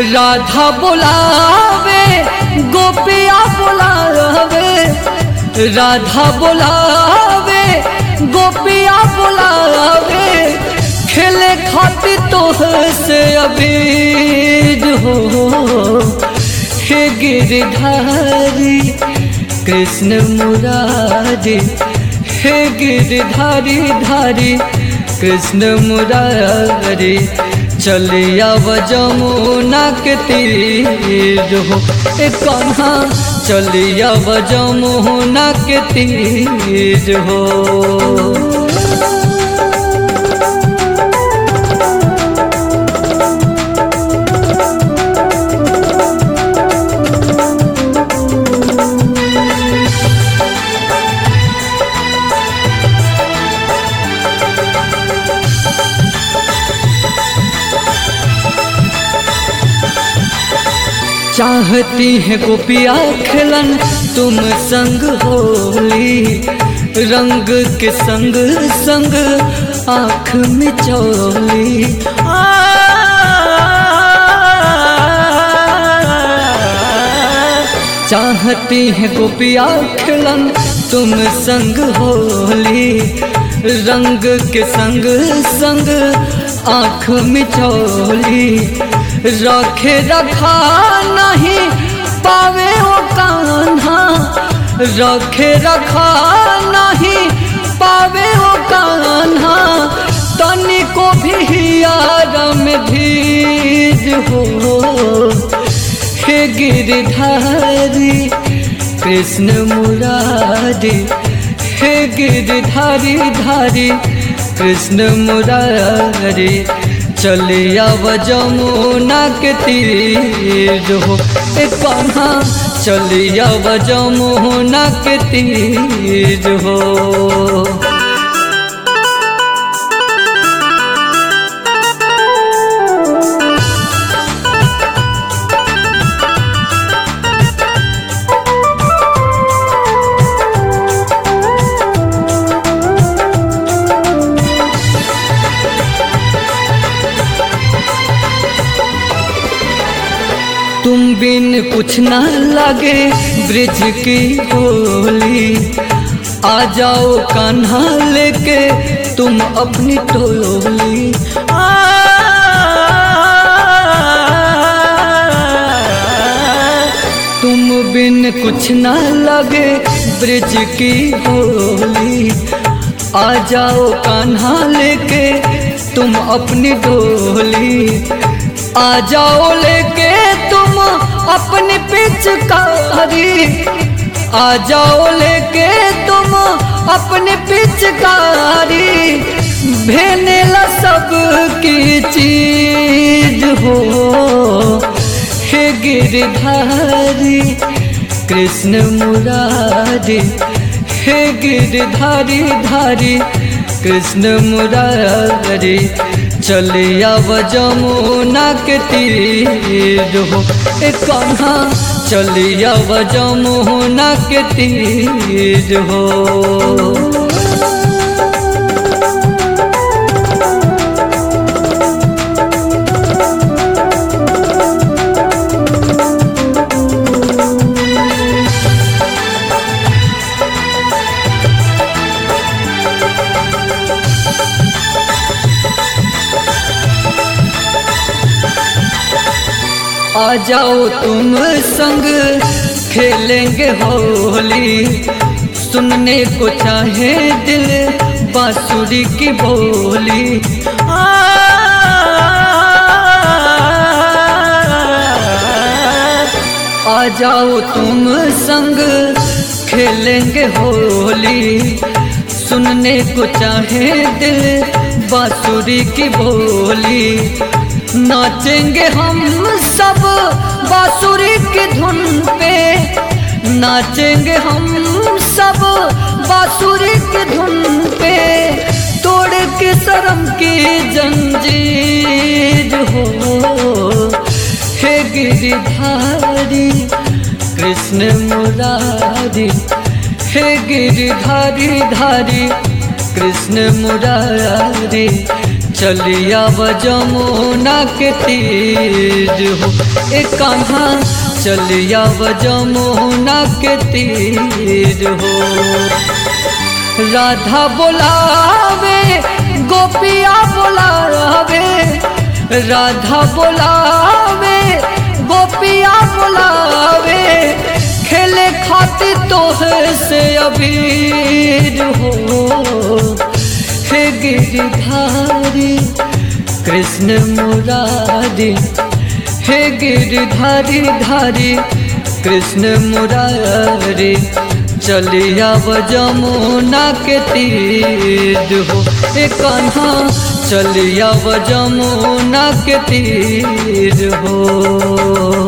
राधा बोलावे गोपिया बोलावे राधा बोलावे गोपिया बोलावे खेले खातिर तो से अबीर हो हे गिरधारी कृष्ण मुरारी हे गिरधारी धारी कृष्ण मुरारी चलिया जमुना के तीर हो ए कन्हा चलिया जमुना के तीर हो चाहती है गोपिया खिलन तुम संग होली रंग के संग संग आँख में चोली चाहती है गोपिया खिलन तुम संग होली रंग के संग संग आँख में चोली रखे रखा नहीं पावे ओ कान्हा रखे रखा नहीं पावे ओ कान्हा तनी को भी यार में धीर हो हे गिरधारी कृष्ण मुरारी हे गिरधारी धारी कृष्ण मुरारी चलिया जमुना के तीर हो ए कन्हा चलिया जमुना के तीर हो तुम बिन कुछ न लगे ब्रिज की होली आ जाओ कान्हा लेके तुम अपनी टोली आ तुम बिन कुछ न लगे ब्रिज की होली आ जाओ कान्हा लेके तुम अपनी डोली आ जाओ लेके तुम अपनी पिचकारी आ जाओ लेके तुम अपनी पिचकारी भेने ला सब की चीज हो हे गिरधारी कृष्ण मुरारी हे गिरधारी धारी कृष्ण मुरारी चलिया जमुना के तीर हो ए कन्हा चलिया जमुना के तीर हो आ जाओ तुम संग खेलेंगे होली सुनने को चाहे दिल बांसुरी की बोली आ, आ जाओ तुम संग खेलेंगे होली सुनने को चाहे दिल बांसुरी की बोली नाचेंगे हम सब बांसुरी की धुन पे नाचेंगे हम सब बांसुरी की धुन पे तोड़ के शर्म की जंजीर हो हे गिरिधारी कृष्ण मुरारी हे गिरिधारी धारी कृष्ण मुरारी चलिया व जमुना के तीर हो ए कान्हा चलिया व जमुना के तीर हो राधा बोलावे गोपिया बोलावे राधा बोलावे गोपिया बोलावे खेले खातिर तोहर से अबीर हो हे गिरधारी कृष्ण मुरारी हे गिरधारी धारी कृष्ण मुरारी चलिया व जमुना के तीर हो ए कान्हा चलिया व जमुना के तीर हो